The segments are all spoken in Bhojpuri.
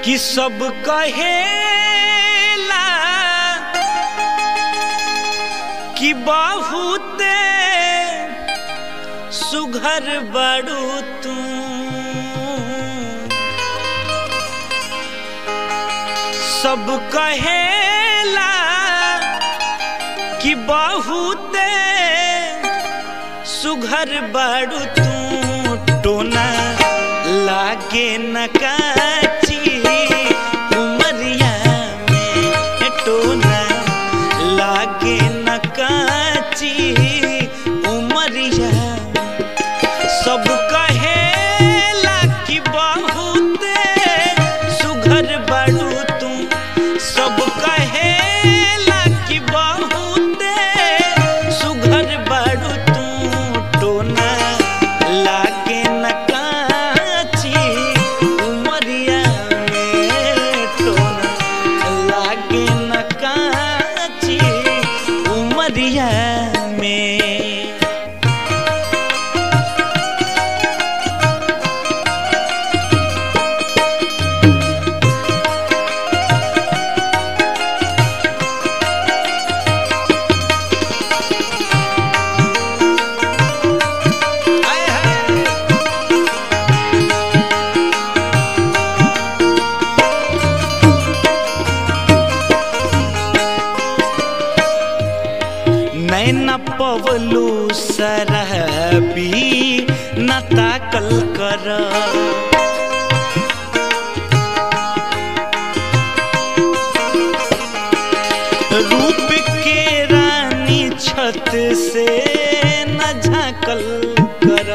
कि सब कहेला कि बहुते सुघर बड़ू तू सब कहेला कि बहुते सुघर बड़ू तू टोना लागे न काची उमरिया में टोना लागे न काची उमरिया सब कहेला कि बहुते सुघर बड़ू तू सब कहेला कि बहुते सुघर बड़ू तू टोना लागे न काची उमरिया में टोना लागे न काची उमरिया में हाय हाय नैन पवलू सरहबी न ताकल कर रूप के रानी छत से न झाकल कर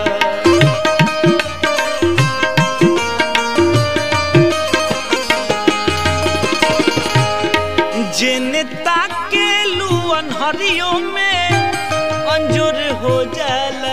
जेने ताके लू अनहरियों में अंजुर हो जाला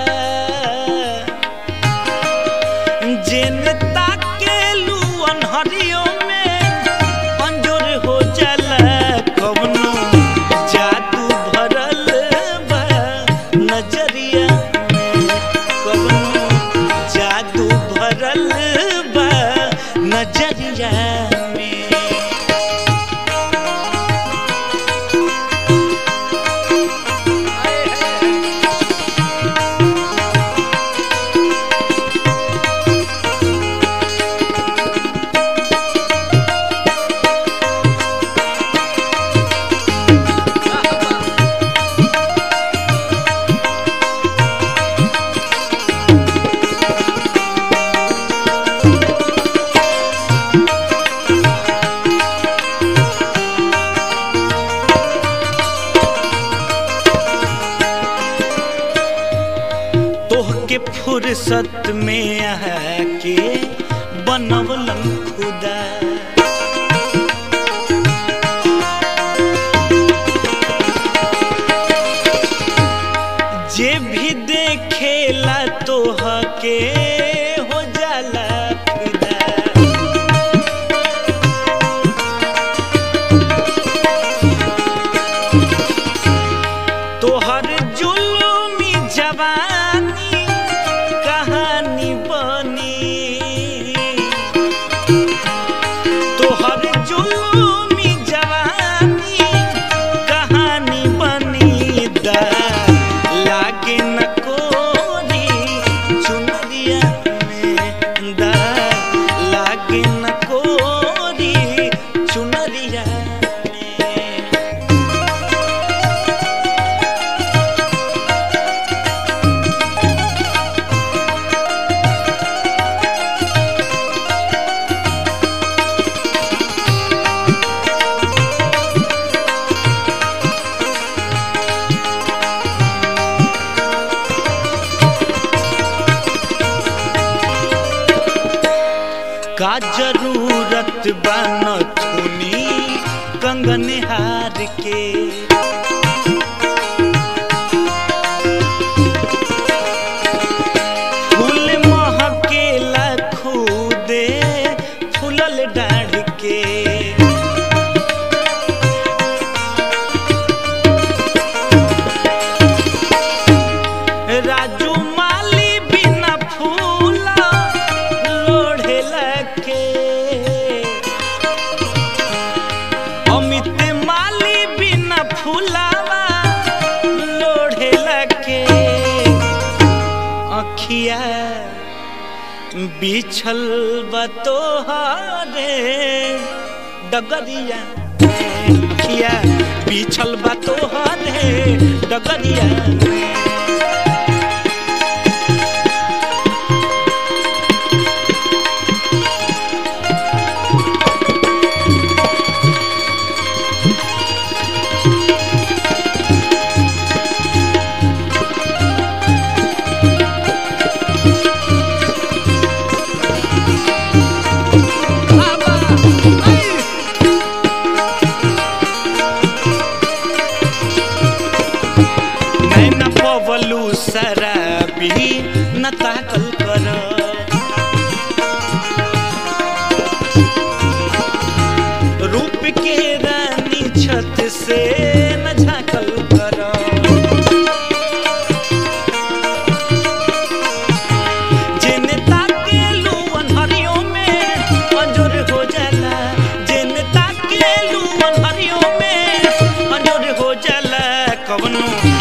जेने ताके लू अनहरियों में अंजुर हो जाला कवनो जादू भरल बा नजरिया में कवनो जादू भरल बा नजरिया में तोहके फुर्सत में आके बनवलन खुदा जे भी देखेला तोहके हो जाला फिदा तोहर जुलुमी जवानी कहानी बनी तोहर जुलुमी जवानी कहानी बनी दा लागे न कोरी चुनरिया में दा लागे न कोरी चुनरिया में का जरूरत बन थुनी कंगन हार के फूल महकेला खुदे फूलल डाढ़ के राजू माली बिना फूला लोढ़े लगे बिछल बतोहरे डगरिया किया बिछल बतोहरे डगरिया नैन पवलू शराबी न ताकल कर रूप के रानी छत से न झाकल कर जेने ताकेलू अनहरियों में अंजोर हो जाला जेने ताकेलू अनहरियों में अंजोर हो जाला कवनो